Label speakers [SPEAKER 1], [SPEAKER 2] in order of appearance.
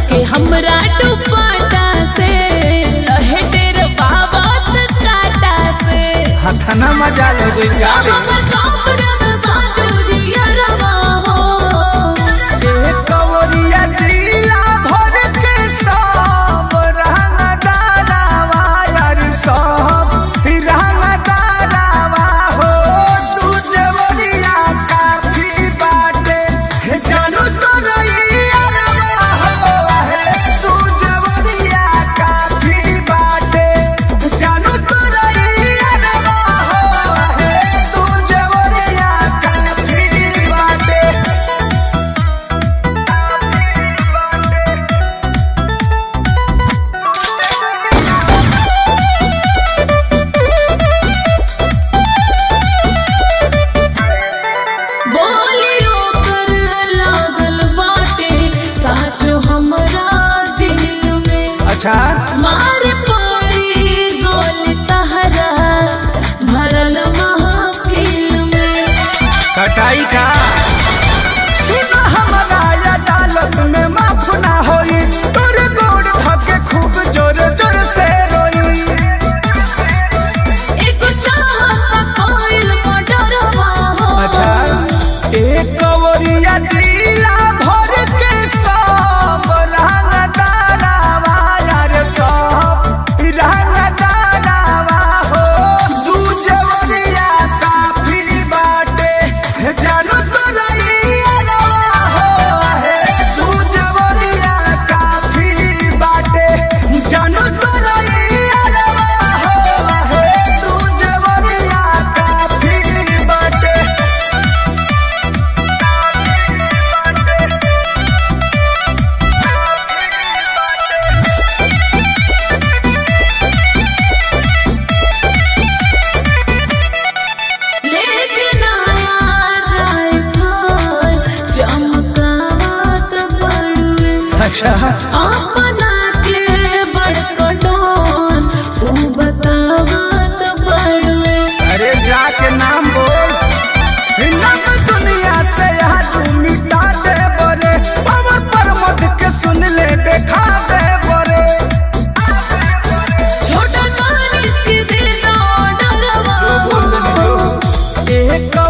[SPEAKER 1] धके हमरा दुपट्टा से रहे डेर बाबत काटा से
[SPEAKER 2] हथना मजा लगे
[SPEAKER 1] हमर कापरन साचो जियरवा हो
[SPEAKER 2] कवरिया जिला भर के सब रंगदारावा यार सब रंगदारावा हो तू जवरिया काफी बाटे जानू तो रहिया रवा हो है तू जवरिया काफी बाटे जानू तो रहिया रवा हो है तू जवरिया काफी बाटे
[SPEAKER 1] बोलियो कर लागल बाटे साचो हमरा दिल में
[SPEAKER 2] अच्छा
[SPEAKER 1] मारे पड़ी गोली तहरा भरल महफिल में
[SPEAKER 2] कटाई का सुन हमारा अदालत में माफ ना होई तोर गोड़ धके खूब जोर जोर से रोई
[SPEAKER 1] एगो चाहत कोइल मोटरवा हो
[SPEAKER 2] एक कवरिया जिला भर के सब रंगदारावा यार सब रंगदारावा हो दू जवरिया काफी बाटे जानू तो रहिया रवा हो है दू जवरिया काफी बाटे जानू तो रहिया रवा हो है दू जवरिया काफी बाटे
[SPEAKER 1] लेकिन आया राइफल चमकावत बड़ुए
[SPEAKER 2] अच्छा
[SPEAKER 1] अपना के बड़कटोन ऊ बतावत बड़ुए
[SPEAKER 2] अरे जाके नाम बोल नाम दुनिया से आज मिटा दे बरे पवन परमत के सुन ले देखा दे बरे
[SPEAKER 1] छोटा कानिस के दिल ना डरवा हो
[SPEAKER 2] एक